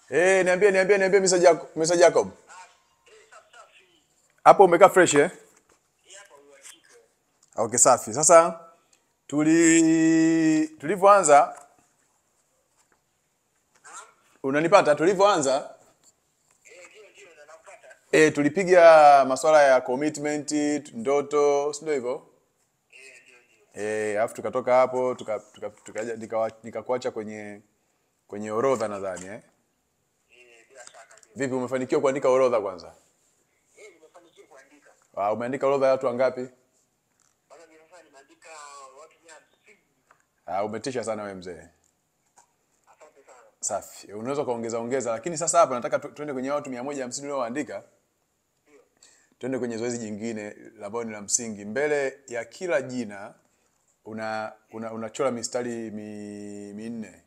Eh, niambie niambie niambie Mr. Jacob, Mr. Jacob. Hapo umekaa fresh eh? Okay, safi. Sasa tuli tulivyoanza unanipata tulivyoanza eh, tulipiga masuala ya commitment, ndoto, si ndio hivyo? Eh, alafu tukatoka hapo tuka, tuka, tukaja nikawa- nikakuacha kwenye kwenye orodha nadhani eh? Vipi umefanikiwa kuandika orodha kwanza? nimefanikiwa kuandika Ah, umeandika orodha ya watu wangapi? mpaka nimefanya nimeandika watu mia hamsini. Ah, umetisha sana wewe mzee. Asante sana. Safi. Unaweza ukaongeza ongeza, lakini sasa hapa nataka tu- tuende kwenye watu 150 ulioandika. Tuende kwenye zoezi jingine la ambalo ni la msingi. Mbele ya kila jina una una unachora mistari mi, minne.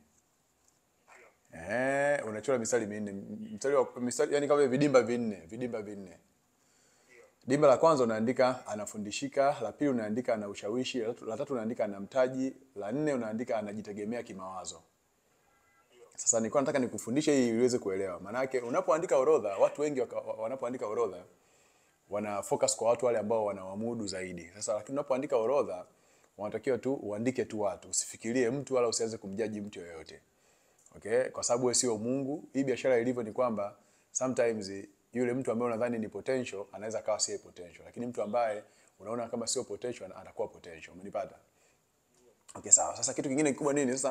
Eh, unachora mistari minne. Mstari wa mistari yani kama vidimba vinne, vidimba vinne. Dimba la kwanza unaandika anafundishika, la pili unaandika ana ushawishi, la tatu- la tatu unaandika ana mtaji, la nne unaandika anajitegemea kimawazo. Sasa nilikuwa nataka nikufundishe hii ili uweze kuelewa. Maana yake unapoandika orodha, watu wengi waka- wa- wanapoandika orodha wana focus kwa watu wale ambao wanawamudu zaidi. Sasa lakini unapoandika orodha, wanatakiwa tu uandike tu watu, usifikirie mtu wala usianze kumjaji mtu yoyote. Okay? Kwa sababu wewe sio Mungu. Hii biashara ilivyo ni kwamba sometimes yule mtu ambaye unadhani ni potential anaweza kawa sio potential, lakini mtu ambaye unaona kama sio potential atakuwa potential. Umenipata? Okay, sawa. Sasa kitu kingine kikubwa nini? Sasa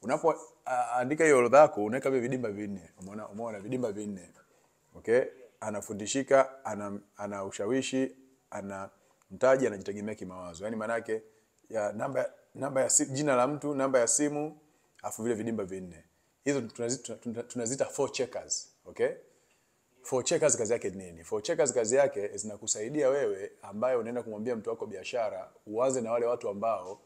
unapoandika hiyo orodha yako unaweka vile vidimba vinne. Umeona umeona vidimba vinne. Okay? Anafundishika, ana, ana ushawishi, ana mtaji, anajitegemea kimawazo. Yaani maana yake ya namba namba ya si, jina la mtu, namba ya simu, afu vile vidimba vinne. Hizo tunazita tuna- tunazita four checkers. Okay? Four checkers kazi yake ni nini? Four checkers kazi yake zinakusaidia wewe ambaye unaenda kumwambia mtu wako biashara, uanze na wale watu ambao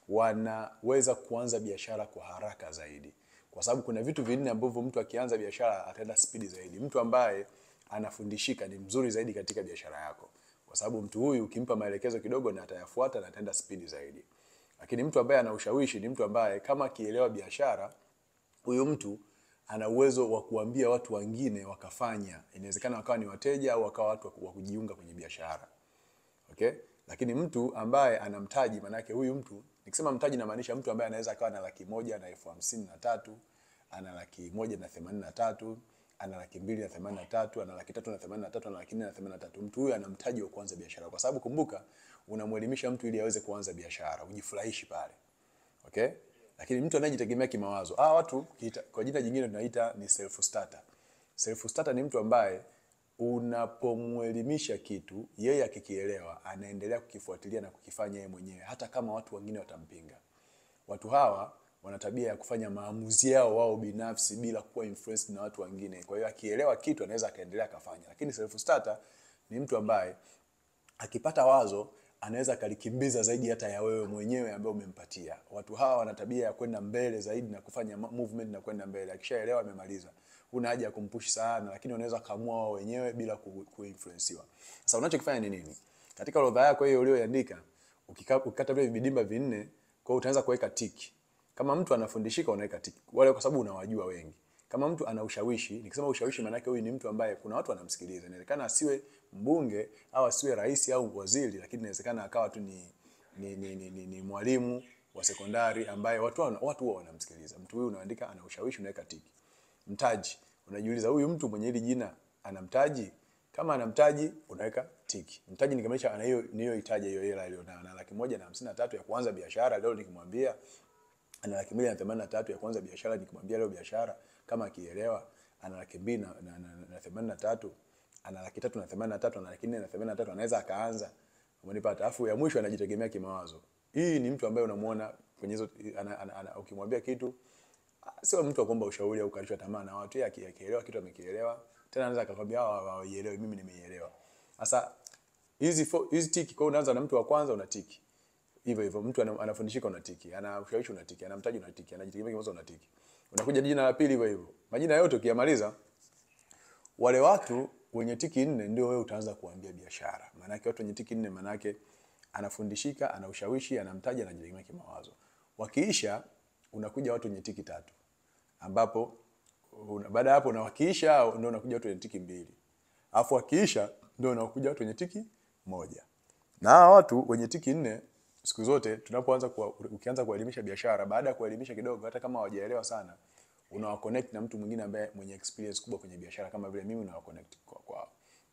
wanaweza kuanza biashara kwa haraka zaidi, kwa sababu kuna vitu vinne ambavyo mtu akianza biashara ataenda spidi zaidi. Mtu ambaye anafundishika ni mzuri zaidi katika biashara yako, kwa sababu mtu huyu ukimpa maelekezo kidogo na atayafuata na ataenda spidi zaidi. Lakini mtu ambaye ana ushawishi ni mtu ambaye kama akielewa biashara huyu mtu ana uwezo wa kuambia watu wengine wakafanya. Inawezekana wakawa ni wateja au wakawa watu wa ku- wa kujiunga kwenye biashara. Okay? Lakini mtu ambaye ana mtaji, maanake huyu mtu, nikisema mtaji namaanisha mtu ambaye anaweza akawa na laki moja na elfu hamsini na tatu, ana laki moja na themanini na tatu, ana laki mbili na themanini na tatu, ana laki tatu na themanini na tatu, ana laki nne na themanini na tatu. Mtu huyu ana mtaji wa kuanza biashara, kwa sababu kumbuka, unamwelimisha mtu ili aweze kuanza biashara, ujifurahishi pale. Okay? Lakini mtu anayejitegemea kimawazo, ah, watu kiita, kwa jina jingine tunaita ni self starter. Self starter ni mtu ambaye unapomwelimisha kitu, yeye akikielewa, anaendelea kukifuatilia na kukifanya yeye mwenyewe hata kama watu wengine watampinga. Watu hawa wana tabia ya kufanya maamuzi yao wao binafsi bila kuwa influenced na watu wengine. Kwa hiyo akielewa kitu anaweza akaendelea akafanya. Lakini self starter ni mtu ambaye akipata wazo anaweza akalikimbiza zaidi hata ya wewe mwenyewe ambaye umempatia. Watu hawa wana tabia ya kwenda mbele zaidi na kufanya ma- movement na kwenda mbele. Akishaelewa amemaliza. Huna haja ya kumpush sana, lakini wanaweza kaamua wao wenyewe bila ku- kuinfluensiwa. Sasa unachokifanya ni nini? Katika orodha yako hiyo uliyoiandika, ukika- ukikata vile vidimba vinne, kwa hiyo utaanza kuweka tiki. Kama mtu anafundishika unaweka tiki. Wale kwa sababu unawajua wengi. Kama mtu ana ushawishi, nikisema ushawishi maana yake huyu ni mtu ambaye kuna watu wanamsikiliza. Inawezekana asiwe mbunge au asiwe rais au waziri, lakini inawezekana akawa tu ni ni, ni, ni, ni, ni mwalimu wa sekondari ambaye watu wana- watu huwa wanamsikiliza. Mtu huyu unaandika ana ushawishi, unaweka tiki. Mtaji, unajiuliza huyu mtu mwenye hili jina ana mtaji? Kama ana mtaji unaweka tiki. Mtaji nikimaanisha ana hiyo niyohitaji hiyo hela aliyonayo, na laki moja na hamsini na tatu ya kuanza biashara leo nikimwambia ana laki mbili na themanini na tatu ya kuanza biashara, nikimwambia leo biashara kama akielewa, ana laki mbili na, na, na, na themanini na tatu ana laki tatu na themanini na tatu ana laki nne na themanini na tatu anaweza akaanza. Umenipata? Alafu ya mwisho anajitegemea kimawazo. Hii ni mtu ambaye unamuona kwenye hizo ana, ana, ana, ukimwambia kitu ah, sio mtu wa kuomba ushauri au kukatishwa tamaa na watu. Yeye aki- akielewa kitu amekielewa, tena anaweza akakwambia hawa hawaielewi, mimi nimeielewa. Sasa hizi fo- hizi tiki, kwa hiyo unaanza na mtu wa kwanza una tiki hivyo hivyo mtu ana- anafundishika unatiki, ana ushawishi unatiki, ana mtaji unatiki, anajitegemea kimawazo unatiki. Unakuja jina la pili hivyo hivyo. Majina yote ukiyamaliza, wale watu wenye tiki nne ndio wewe utaanza kuambia biashara. Maana yake watu wenye tiki nne, maana yake anafundishika, ana ushawishi, ana mtaji, anajitegemea kimawazo. Wakiisha, unakuja watu wenye tiki tatu, ambapo una- baada ya hapo na wakiisha ndio unakuja watu wenye tiki mbili alafu wakiisha ndio unakuja watu wenye tiki moja na hawa watu wenye tiki nne siku zote tunapoanza kuwa, ukianza kuelimisha biashara baada ya kuelimisha kidogo hata kama hawajaelewa sana unawa connect na mtu mwingine ambaye mwenye experience kubwa kwenye biashara kama vile mimi unawa connect kwa, kwa,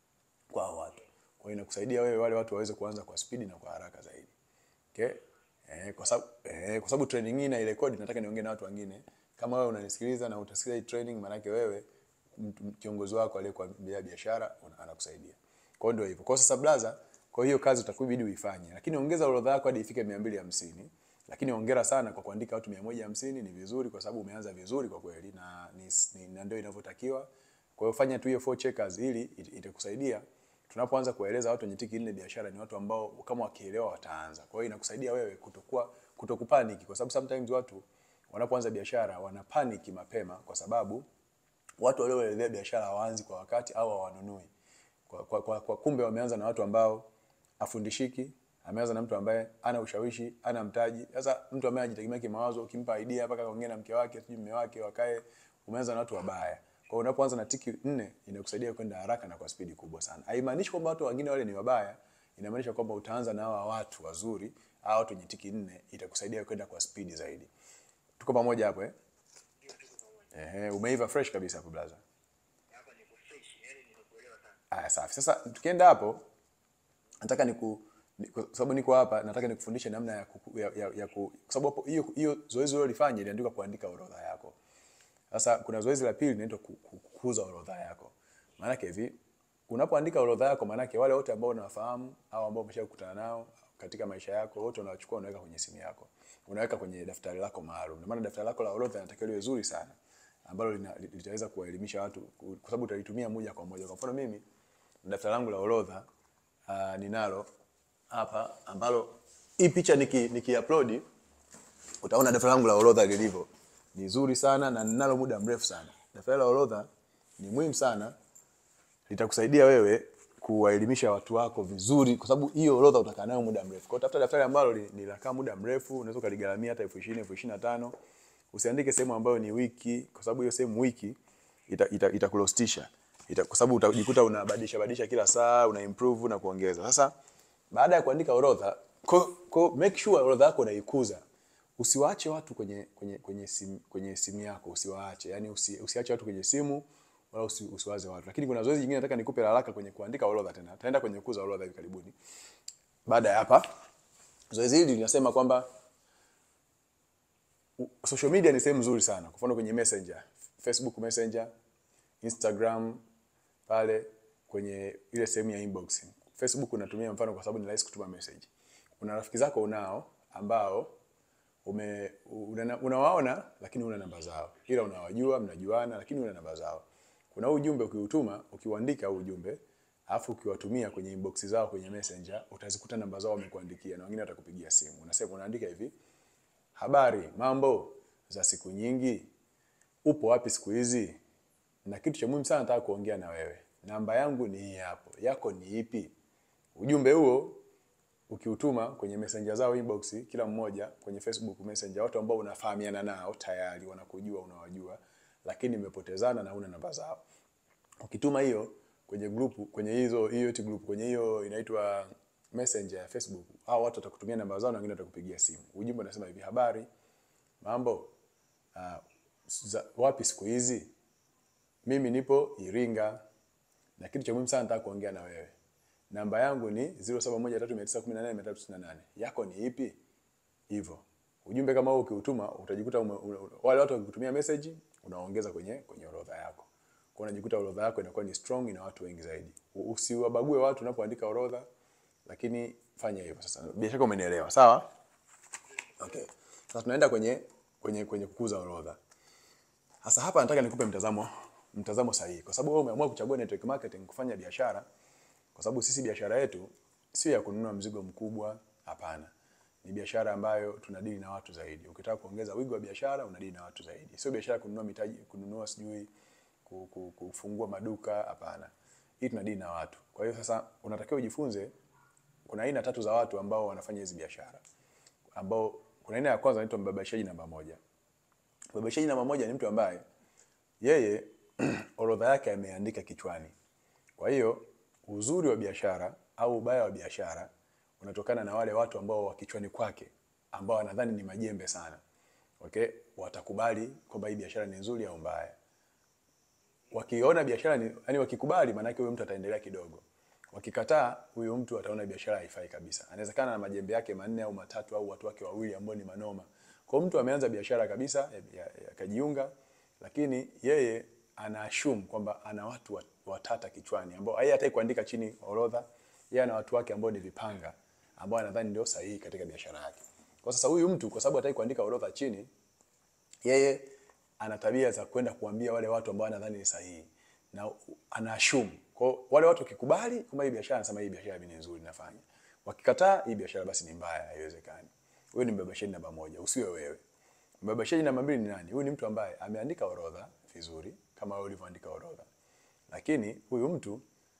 kwa hao watu kwa hiyo inakusaidia wewe wale watu waweze kuanza kwa spidi na kwa haraka zaidi okay eh, kwa sababu eh, kwa sababu training hii na ile rekodi nataka niongee na watu wengine kama wewe unanisikiliza na utasikiliza hii training maana yake wewe mtu- kiongozi wako aliyekuambia biashara una- anakusaidia kwa hiyo ndio hivyo kwa hiyo sasa blaza kwa hiyo kazi utakubidi uifanye lakini ongeza orodha yako hadi ifike 250 lakini ongera sana kwa kuandika watu 150 ni vizuri kwa sababu umeanza vizuri kwa kweli na ni, ni, na ndio inavyotakiwa kwa hiyo fanya tu hiyo four checkers ili it- itakusaidia tunapoanza kuwaeleza watu wenye tiki nne biashara ni watu ambao kama wakielewa wataanza. Kwa hiyo inakusaidia wewe kutokuwa kutokupaniki kwa sababu sometimes watu wanapoanza biashara wanapaniki mapema kwa sababu watu walioelezea biashara hawaanzi kwa wakati au hawanunui. Kwa, kwa, kwa, kwa kumbe wameanza na watu ambao afundishiki, ameanza na mtu ambaye ana ushawishi, ana mtaji. Sasa mtu ambaye anajitegemea kimawazo, ukimpa idea mpaka kaongea na mke wake, sijui mume wake wakae, umeanza na watu wabaya. Kwa hiyo unapoanza na tiki nne inakusaidia kwenda haraka na kwa spidi kubwa sana. Haimaanishi kwamba watu wengine wale ni wabaya, inamaanisha kwamba utaanza na hawa watu wazuri, hawa watu wenye tiki nne itakusaidia kwenda kwa spidi zaidi. Tuko pamoja hapo eh? Ndio tuko pamoja. Ehe, umeiva fresh kabisa hapo blaza. Hapa niko fresh, yani nimekuelewa sana. Aya, safi. Sasa tukienda hapo, nataka niku ni- kwa sababu niko hapa, nataka nikufundishe namna ya, kuku, ya, ya, ya ku, kwa sababu hapo hiyo hiyo zoezi ulilofanya iliandikwa kuandika orodha yako. Sasa kuna zoezi la pili linaitwa ku- ku- kukuza orodha yako. Maana yake hivi, unapoandika orodha yako, maana yake wale wote ambao unawafahamu au ambao umeshakutana nao katika maisha yako, wote unawachukua unaweka kwenye simu yako, unaweka kwenye daftari lako maalum. Ndio maana daftari lako la orodha linatakiwa liwe zuri sana ambalo lina- li- litaweza kuwaelimisha watu ku- kwa sababu utalitumia moja kwa moja. Kwa mfano mimi daftari langu la orodha uh, ninalo hapa ambalo hii picha niki, niki upload utaona daftari langu la orodha lilivyo ni zuri sana na ninalo muda mrefu sana. Daftari la orodha ni muhimu sana, litakusaidia wewe kuwaelimisha watu wako vizuri, kwa sababu hiyo orodha utakaa nayo muda mrefu. Kwa hiyo tafuta daftari ambalo li- linakaa muda mrefu, unaweza ukaligaramia hata elfu ishirini elfu ishirini na tano Usiandike sehemu ambayo ni wiki, kwa sababu hiyo sehemu wiki ita, ita, itakulostisha ita, kwa sababu utajikuta unabadilisha badilisha kila saa, una improve na kuongeza. Sasa baada ya kuandika orodha, ko, ko, make sure orodha yako unaikuza. Usiwaache watu kwenye kwenye kwenye simu, kwenye simu yako, usiwaache. Yaani usi, usiache watu kwenye simu wala usi, usiwaze watu. Lakini kuna zoezi jingine nataka nikupe la haraka kwenye kuandika orodha tena. Taenda kwenye kukuza orodha hivi karibuni. Baada ya hapa, zoezi hili linasema kwamba u- social media ni sehemu nzuri sana. Kwa mfano kwenye Messenger, Facebook Messenger, Instagram pale kwenye ile sehemu ya inbox. Facebook unatumia mfano kwa sababu ni rahisi kutuma message. Kuna rafiki zako unao ambao ume una- unawaona lakini una namba zao. Ila unawajua, mnajuana lakini una namba zao. Kuna huu ujumbe ukiutuma, ukiuandika huu ujumbe, alafu ukiwatumia kwenye inbox zao kwenye Messenger, utazikuta namba zao wamekuandikia na wengine watakupigia simu. Unasema unaandika hivi: Habari, mambo za siku nyingi, upo wapi siku hizi? Na kitu cha muhimu sana nataka kuongea na wewe. Namba yangu ni hii hapo, yako ni ipi? Ujumbe huo ukiutuma kwenye messenger zao inbox, kila mmoja kwenye Facebook Messenger, watu ambao unafahamiana nao tayari, wanakujua, unawajua, lakini mmepotezana na una namba zao. Ukituma hiyo kwenye group, kwenye hizo hiyo eti group, kwenye hiyo inaitwa messenger ya Facebook, hao watu watakutumia namba zao na wengine watakupigia simu. Ujumbe unasema hivi: habari, mambo, uh, za, wapi siku hizi? Mimi nipo Iringa na kitu cha muhimu sana nataka kuongea na wewe. Namba yangu ni 0713918398. Yako ni ipi? Hivyo. Ujumbe kama huo ukiutuma utajikuta ume, ume, wale watu wakikutumia message unaongeza kwenye kwenye orodha yako. Kwa unajikuta orodha yako inakuwa ni strong ina watu wengi zaidi. U- Usiwabague watu unapoandika orodha lakini fanya hivyo sasa. Bila shaka umenielewa, sawa? Okay. Sasa tunaenda kwenye kwenye kwenye kukuza orodha. Sasa hapa nataka nikupe mtazamo mtazamo sahihi kwa sababu wewe umeamua kuchagua network marketing kufanya biashara kwa sababu sisi biashara yetu sio ya kununua mzigo mkubwa, hapana. Ni biashara ambayo tunadili na watu zaidi. Ukitaka kuongeza wigo wa biashara, unadili na watu zaidi. Sio biashara ya kununua mitaji, kununua sijui ku- ku- kufungua maduka, hapana. Hii tunadili na watu. Kwa hiyo sasa unatakiwa ujifunze kuna aina tatu za watu ambao wanafanya hizi biashara. Ambao kuna aina ya kwanza inaitwa mbabaishaji namba moja. Mbabaishaji namba moja ni mtu ambaye yeye orodha yake ameandika kichwani. Kwa hiyo uzuri wa biashara au ubaya wa biashara unatokana na wale watu ambao wa kichwani kwake ambao wanadhani ni majembe sana. Okay? Watakubali kwamba hii biashara ni nzuri au mbaya. Wakiona biashara ni yani wakikubali maana yake huyo mtu ataendelea kidogo. Wakikataa huyo mtu ataona biashara haifai kabisa. Anawezekana na majembe yake manne au matatu au watu wake wawili ambao ni manoma. Kwa hiyo mtu ameanza biashara kabisa akajiunga lakini yeye ana assume kwamba ana watu wat- watata kichwani ambao yeye hataki kuandika chini orodha. Yeye ana watu wake ambao ni vipanga ambao anadhani ndio sahihi katika biashara yake. Kwa sasa huyu mtu kwa sababu hataki kuandika orodha chini, yeye ana tabia za kwenda kuambia wale watu ambao anadhani ni sahihi na ana assume. Kwa hiyo wale watu wakikubali kwamba hii biashara, anasema hii biashara ni nzuri nafanya. Wakikataa hii biashara basi ni mbaya, haiwezekani. Huyu ni mbebesheni namba moja, usiwe wewe. Mbebesheni namba mbili ni nani? Huyu ni mtu ambaye ameandika orodha vizuri kama wewe ulivyoandika orodha, lakini huyu mtu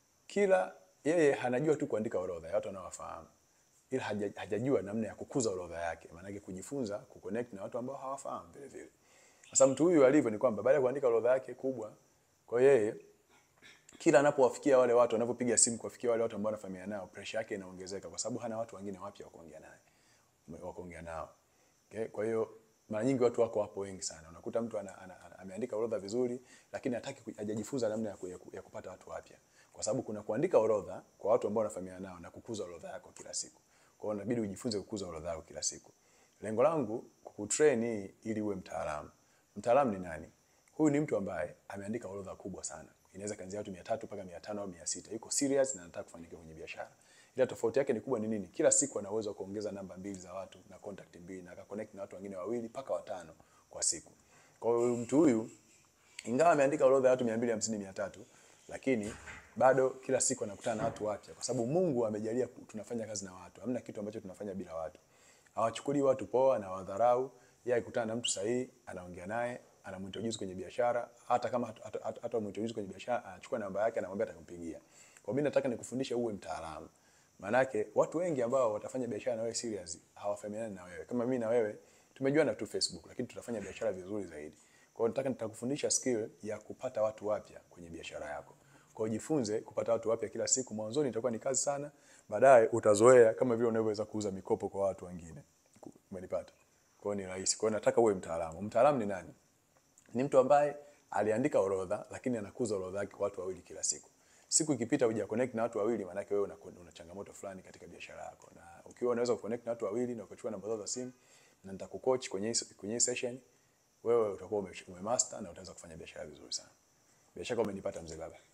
kila yeye anajua tu kuandika orodha ya watu anaowafahamu, ila haja, hajajua namna ya kukuza orodha yake, maanake kujifunza kuconnect na watu ambao hawafahamu vile vile. Sasa mtu huyu alivyo ni kwamba baada ya kuandika orodha yake kubwa, kwa hiyo yeye kila anapowafikia wale watu, anapopiga simu kuwafikia wale watu ambao anafahamiana nao, pressure yake inaongezeka kwa sababu hana watu wengine wapya wa kuongea naye wa kuongea nao. Okay? Kwa hiyo mara nyingi watu wako hapo wengi sana. Unakuta mtu ana, ana, ana, ameandika orodha vizuri lakini hataki ku- hajajifunza namna ya, ku, ya, ku, ya kupata watu wapya. Kwa sababu kuna kuandika orodha kwa watu ambao wanafahamiana nao na kukuza orodha yako kila siku. Kwa hiyo inabidi ujifunze kukuza orodha yako kila siku. Lengo langu kukutrain hii ili uwe mtaalamu. Mtaalamu ni nani? Huyu ni mtu ambaye ameandika orodha kubwa sana. Inaweza kuanzia watu 300 mpaka 500 au 600. Yuko serious na anataka kufanikiwa kwenye biashara. Ila tofauti yake ni kubwa ni nini? Kila siku ana uwezo wa kuongeza namba mbili za watu na contact mbili na akaconnect na watu wengine wawili mpaka watano kwa siku. Kwa hiyo mtu huyu ingawa ameandika orodha ya watu 250 300 lakini bado kila siku anakutana na watu wapya kwa sababu Mungu amejalia ku- tunafanya kazi na watu. Hamna kitu ambacho tunafanya bila watu. Hawachukuli watu poa na wadharau. Yeye akikutana na mtu sahihi, anaongea naye, anamintroduce kwenye biashara, hata kama hata- hata hata- hata mintroduce kwenye biashara, anachukua namba yake, anamwambia atakumpigia. Kwa mimi nataka nikufundishe uwe mtaalamu. Maanake watu wengi ambao watafanya biashara na wewe serious hawafahamiani na wewe. Kama mimi na wewe tumejuana tu Facebook, lakini tutafanya biashara vizuri zaidi. Kwa hiyo nataka nitakufundisha skill ya kupata watu wapya kwenye biashara yako. Kwa hiyo jifunze kupata watu wapya kila siku. Mwanzoni itakuwa ni kazi sana, baadaye utazoea kama vile unavyoweza kuuza mikopo kwa watu wengine. Ku- Umenipata? Kwa hiyo ni rahisi. Kwa hiyo nataka uwe mtaalamu. Mtaalamu ni nani? Ni mtu ambaye aliandika orodha lakini anakuza orodha yake kwa watu wawili kila siku. Siku ikipita huja connect na watu wawili, maana yake wewe una, una changamoto fulani katika biashara yako. Na ukiwa unaweza kuconnect na watu wawili na ukachukua namba zao za simu na nitakucoach kwenye hii- kwenye hii session, wewe utakuwa ume, umemaster na utaweza kufanya biashara vizuri sana. Bila shaka umenipata mzee baba.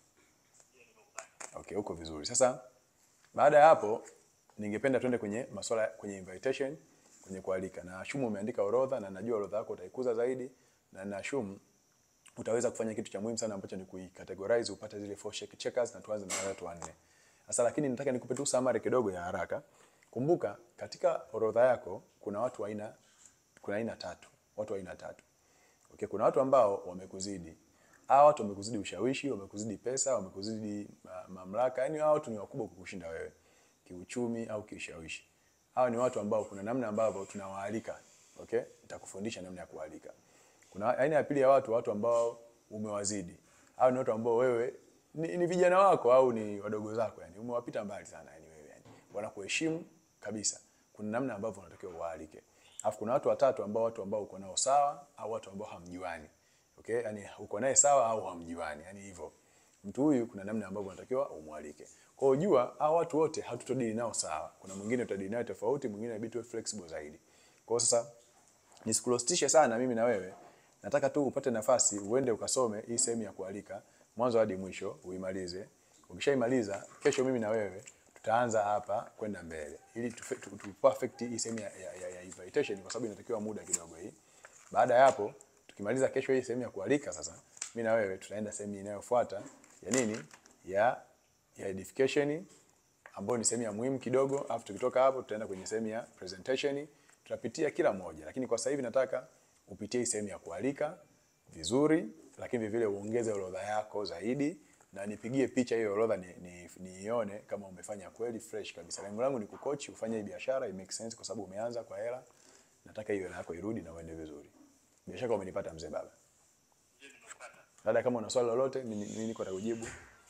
Okay, uko vizuri. Sasa baada ya hapo ningependa tuende kwenye masuala kwenye invitation, kwenye kualika. Na ashumu umeandika orodha na najua orodha yako utaikuza zaidi na na ashumu utaweza kufanya kitu cha muhimu sana ambacho ni kuicategorize upate zile four check checkers na tuanze na wale watu wanne. Sasa lakini nataka nikupe tu summary kidogo ya haraka. Kumbuka katika orodha yako kuna watu wa aina kuna aina tatu, watu wa aina tatu. Okay, kuna watu ambao wamekuzidi. Hawa watu wamekuzidi ushawishi, wamekuzidi pesa, wamekuzidi ma mamlaka. Yaani hawa watu ni wakubwa kukushinda wewe kiuchumi au kiushawishi. Hawa ni watu ambao kuna namna ambavyo tunawaalika. Okay? Nitakufundisha namna ya kualika. Kuna aina ya pili ya watu, watu ambao umewazidi. Hao ni watu ambao wewe ni, ni vijana wako au ni wadogo zako yani. Umewapita mbali sana yani wewe yani. Wanakuheshimu kabisa. Kuna namna ambavyo unatakiwa uwaalike. Alafu kuna watu watatu ambao watu ambao uko nao sawa au watu ambao hamjuani. Okay? Yaani uko naye sawa au hamjuani. Yaani hivyo. Mtu huyu kuna namna ambavyo unatakiwa umwalike. Kwa hiyo jua hao watu wote hatutodili nao sawa. Kuna mwingine utadili naye tofauti, mwingine inabidi tuwe flexible zaidi. Kwa hiyo sasa nisikulostishe sana mimi na wewe. Nataka tu upate nafasi uende ukasome hii sehemu ya kualika mwanzo hadi mwisho uimalize. Ukishaimaliza kesho mimi na wewe tutaanza hapa kwenda mbele ili tu, tu, tu perfect hii sehemu ya, ya, ya, ya invitation kwa sababu inatakiwa muda kidogo hii. Baada ya hapo tukimaliza kesho hii sehemu ya kualika sasa mimi na wewe tutaenda sehemu inayofuata ya nini? Ya ya edification ambayo ni sehemu ya muhimu kidogo, afu tukitoka hapo tutaenda kwenye sehemu ya presentation, tutapitia kila moja, lakini kwa sasa hivi nataka upitie hii sehemu ya kualika vizuri, lakini vile vile uongeze orodha yako zaidi na nipigie picha hiyo orodha ni, ni, niione kama umefanya kweli fresh kabisa. Lengo langu ni kucoach ufanye hii biashara i make sense, kwa sababu umeanza kwa hela. Nataka hiyo hela yako irudi na uende vizuri. Bila shaka umenipata mzee baba. Dada, kama una swali lolote, mimi mimi niko takujibu.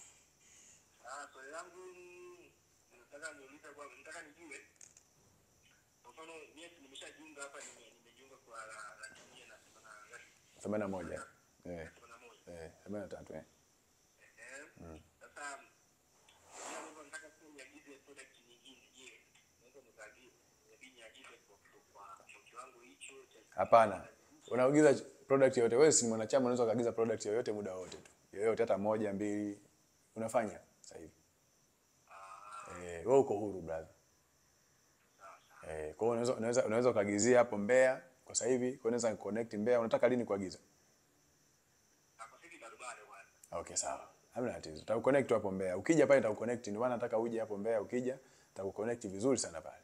Ah, swali langu nataka niulize kwa nataka nijue. Kwa mfano mimi nimeshajiunga hapa nime- nimejiunga kwa la- laki moja na themanini na ngapi? 81. Eh, Themanini na moja. eh, 83 eh. Eh. Sasa mimi ambavyo nataka tu niagize product nyingine. Je, naweza nikaagiza inabidi niagize kwa kwa kwa kiwango hicho cha Hapana. Unaagiza product yoyote. Wewe si mwanachama unaweza kuagiza product yoyote muda wote tu. Yoyote hata moja, mbili unafanya sasa hivi. Eh, wewe uko huru brother. Eh, kwa hiyo unaweza unaweza unaweza ukaagizia hapo Mbeya kwa sasa hivi, kwa hiyo unaweza connect Mbeya. Unataka lini kuagiza? Ah, kwa sisi bado bado bwana. Okay, sawa. Hamna tatizo. Tutakuconnect tu hapo Mbeya. Ukija pale nitakuconnect. Ndio maana nataka uje hapo Mbeya ukija, nitakuconnect vizuri sana pale.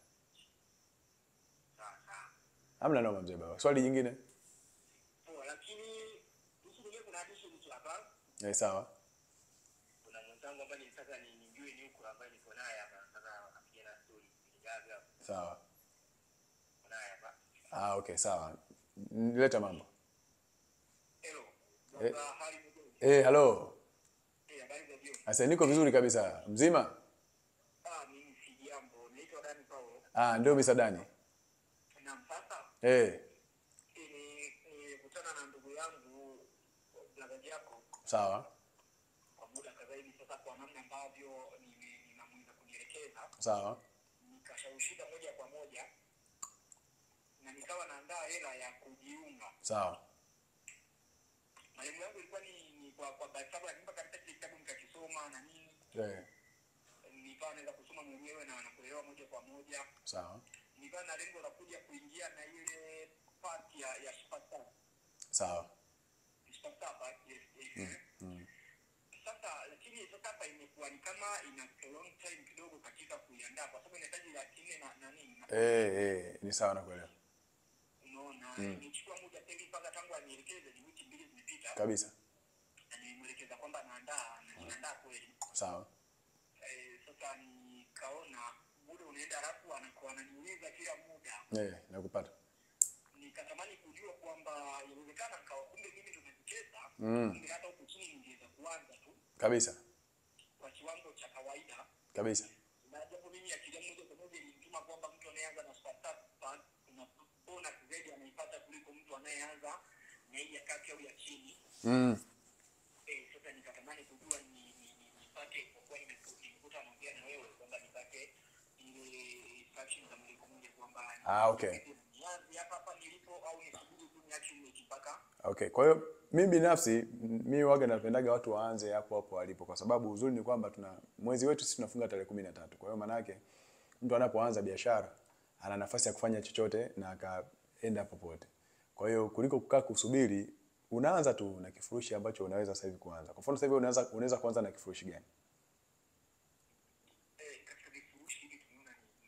Sawa sawa. Hamna noma mzee baba. Swali jingine? Poa, lakini kuhusu mwenyewe kuna addition tu hapa. Eh, sawa. Kuna mwenzangu ambaye nilitaka ni nijue ni huko ambaye niko naye hapa. Sasa akapiga na story. Nijaga Sawa. niko naye hapa. Ah, okay, sawa. Nileta mambo. Hello. Dr. Hari Mugeni. Eh, hello. Eh, habari za jioni. Asa niko vizuri kabisa. Mzima? Ah, mimi si jambo. Naitwa Dani Paulo. Ah, ndio misadani. Naam, sasa Eh, ni- nilikutana na ndugu yangu brother Jacob sawa. kwa muda kadhaa hivi sasa, kwa namna ambavyo nime- ninamweza kunielekeza, Sawa. nikashawishika moja kwa moja na nikawa naandaa hela ya kujiunga. Sawa. Malengo yangu ilikuwa ni, ni kwa kwa sababu lakini mpaka katika kile kitabu nikakisoma na nini, Eh, nikawa naweza kusoma mwenyewe na nakuelewa moja kwa moja, sawa. nikawa na lengo la kuja kuingia na ile part ya ya Sparta Sawa. Sparta part yes, yes. Mm. Sasa lakini sasa hapa imekuwa ni kama ina long time kidogo katika kuiandaa, kwa sababu inahitaji laki nne na na nini na Eh, eh, ni sawa nakuelewa. unaona, imechukua muda sasa hivi mpaka tangu anielekeze, ni wiki mbili zimepita, Kabisa. na nimemwelekeza kwamba naandaa na ninaandaa kweli. Sawa. Eh, sasa nikaona muda unaenda, halafu anakuwa ananiuliza kila muda, Eh, nakupata. nikatamani kujua kwamba inawezekana nikawa kumbe mimi ndo najicheza, Mm. kumbe hata huku chini ningeweza kuanza tu Kabisa. kwa kiwango cha kawaida Kabisa. na japo mimi akili yangu moja kwa moja ilinituma kwamba mtu anayeanza na Spartak kuna bonus zaidi anaipata kuliko mtu anayeanza na hii ya kati au ya chini. Mm. Eh, sasa nikatamani kujua ni, ni, ni, nipate kwa kuwa nimeku- nimekuta naongea na wewe kwamba nipate ile instruction za moja kwa moja kwamba Ah, okay. nianze hapa hapa nilipo au nisubiri tu niache mechi mpaka Okay, kwa hiyo mimi binafsi m- mimi waga napendaga watu waanze hapo hapo walipo kwa sababu uzuri ni kwamba tuna mwezi wetu sisi tunafunga tarehe kumi na tatu. Kwa hiyo maana yake mtu anapoanza biashara ana nafasi ya kufanya chochote na akaenda popote. Kwa hiyo kuliko kukaa kusubiri, unaanza tu na kifurushi ambacho unaweza sasa hivi kuanza. Kwa mfano sasa hivi unaweza unaweza kuanza na kifurushi gani? eh, katika vifurushi hivi tumeona ni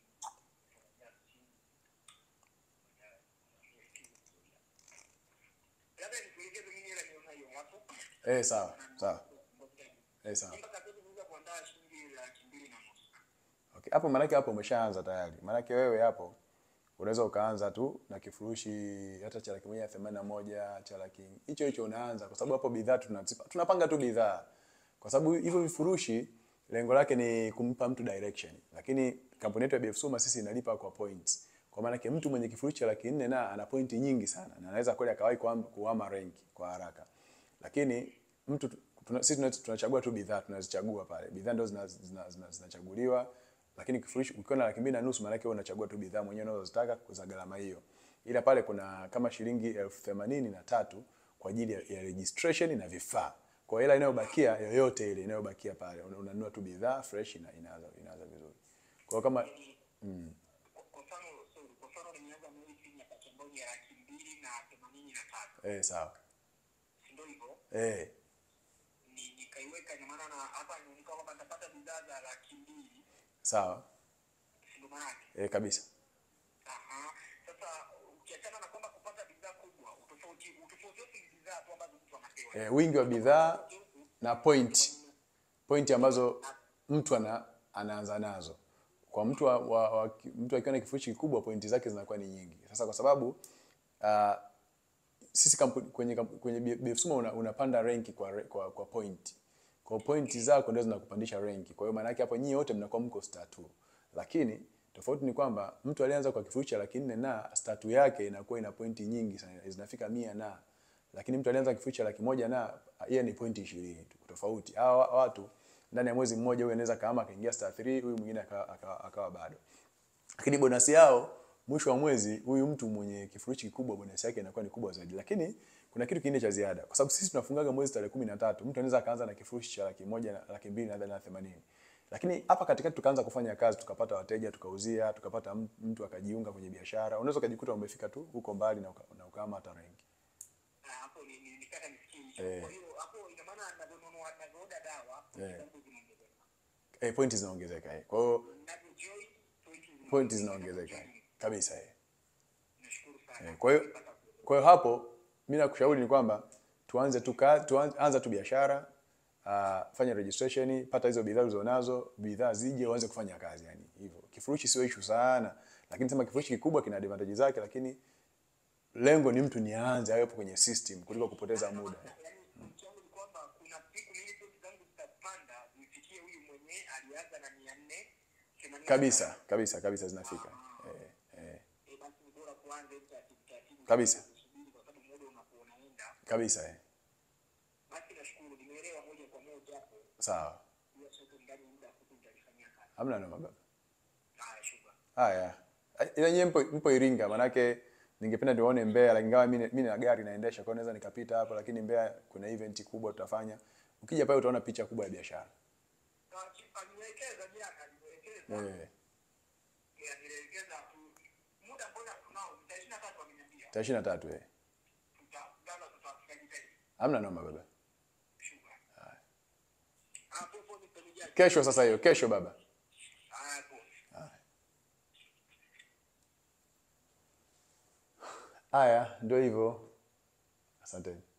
labda nikuelekeze mimi hela nionayo hapo Eh, sawa, sawa. Eh, sawa. mpaka sasa tunaweza kuandaa shilingi laki mbili na nusu. Okay, hapo maanake hapo umeshaanza tayari. Maanake wewe hapo unaweza ukaanza tu na kifurushi hata cha laki moja na themanini na moja cha laki hicho hicho unaanza, kwa sababu hapo bidhaa tunazipa, tunapanga tu bidhaa, kwa sababu hivyo vifurushi lengo lake ni kumpa mtu direction, lakini kampuni yetu ya BF Suma sisi inalipa kwa points. Kwa maana yake mtu mwenye kifurushi cha laki nne na ana pointi nyingi sana na anaweza kweli akawahi kuhama kuhama rank kwa haraka, lakini mtu tuna, sisi tuna- tunachagua tu bidhaa tunazichagua pale, bidhaa ndio zinachaguliwa zina, zina, zinachaguliwa lakini kifurushi ukiwa na laki mbili na nusu maana yake wewe unachagua tu bidhaa mwenyewe unazotaka za gharama hiyo, ila pale kuna kama shilingi elfu themanini na tatu kwa ajili ya, ya registration na vifaa. Kwa hela inayobakia yoyote ile inayobakia pale una- unanunua tu bidhaa fresh na inaanza inaanza vizuri. Kwa hiyo kama Kwa- kwa mfano sorry, kwa mfano nimeanza na hii chini ya paki moja ya laki mbili na themanini na tatu eh, sawa si ndio hivyo? eh, Ni- nikaiweka ina maana na hapa inaonekana kwamba nitapata bidhaa za laki mbili sawa si ndio maana yake? eh, kabisa Aha. Sasa ukiachana na kwamba kupata bidhaa kubwa, utofauti utofauti wote ni bidhaa tu ambazo mtu anapewa. eh, wingi wa bidhaa na point point ambazo mtu ana, anaanza nazo kwa mtu wa, wa, wa, mtu akiwa na kifurushi kikubwa pointi zake zinakuwa ni nyingi. Sasa kwa sababu uh, sisi kampuni, kwenye kampu- kwenye B- BF Suma una, unapanda rank kwa, re- kwa kwa point. Kwa point zako ndio zinakupandisha rank. Kwa hiyo maana yake hapo nyinyi wote mnakuwa mko star 2. Lakini tofauti ni kwamba mtu alianza kwa kifurushi cha laki nne na star 2 yake inakuwa ina pointi nyingi sana, zinafika mia na lakini mtu alianza kifurushi cha laki moja na yeye ni pointi ishirini tu tofauti. Hawa watu ndani ya mwezi mmoja huyu anaweza kama akaingia star 3 huyu mwingine akawa, akawa, akawa bado lakini bonasi yao mwisho wa mwezi huyu mtu mwenye kifurushi kikubwa bonasi yake inakuwa ni kubwa zaidi lakini kuna kitu kingine cha ziada kwa sababu sisi tunafungaga mwezi tarehe kumi na tatu mtu anaweza akaanza na kifurushi cha laki moja na laki mbili nadhani na themanini lakini hapa katikati tukaanza kufanya kazi tukapata wateja tukauzia tukapata m- mtu akajiunga kwenye biashara unaweza ukajikuta umefika tu huko mbali na, uka, na ukaama hata rengi Ah, hapo ni ni nitaka nisikie hicho. Eh. Kwa hiyo hapo ina maana ninavyonunua ninavyoorder dawa Eh. zangu zinaongezeka. eh, pointi zinaongezeka eh. kwa hiyo Ninavyojoin pointi pointi zinaongezeka eh. kabisa eh. Nashukuru sana. Eh, Kwa hiyo kwa hiyo hapo mimi nakushauri ni kwamba tuanze tu ka- tuanze anza tu biashara uh, fanya registration, pata hizo bidhaa ulizonazo, bidhaa zije uanze kufanya kazi yani hivyo. Kifurushi sio issue sana, lakini sema kifurushi kikubwa kina advantage zake, lakini lengo ni mtu nianze awepo kwenye system kuliko kupoteza muda. Yaani pointi yangu ni kwamba kuna siku mimi pointi zangu zitapanda zifikie huyu mwenye alianza na mia nne themanini na Kabisa, tano. kabisa, kabisa zinafika. Eh, eh, Eh, basi ni bora kuanza hivi taratibu taratibu. Kabisa. Kusubiri kwa sababu muda unakuwa unaenda. kabisa eh. Basi nashukuru nimeelewa moja kwa moja hapo. Sawa. Hiyo soko ndani ya muda mfupi nitalifanyia kazi. Hamna noma baba. Haya, shukrani. Haya. Ila nyie mpo, mpo Iringa manake ningependa niwaone Mbeya lakini ingawa mimi mimi na gari naendesha kwa hiyo naweza nikapita hapo lakini Mbeya kuna event kubwa tutafanya. Ukija pale utaona picha kubwa ya biashara. Na chi- alinielekeza jana, alinielekeza. Eh, Eh, alinielekeza tu- muda mbona tunao, ni tarehe ishirini na tatu ameniambia. tarehe 23 eh. Tuta- labda tuta- tutajitahidi. Hamna noma baba. Shukrani. Ah, popo nipe nijali. Kesho sasa hiyo, kesho baba. Haya, popo. Haya, ndio hivyo. Asanteni.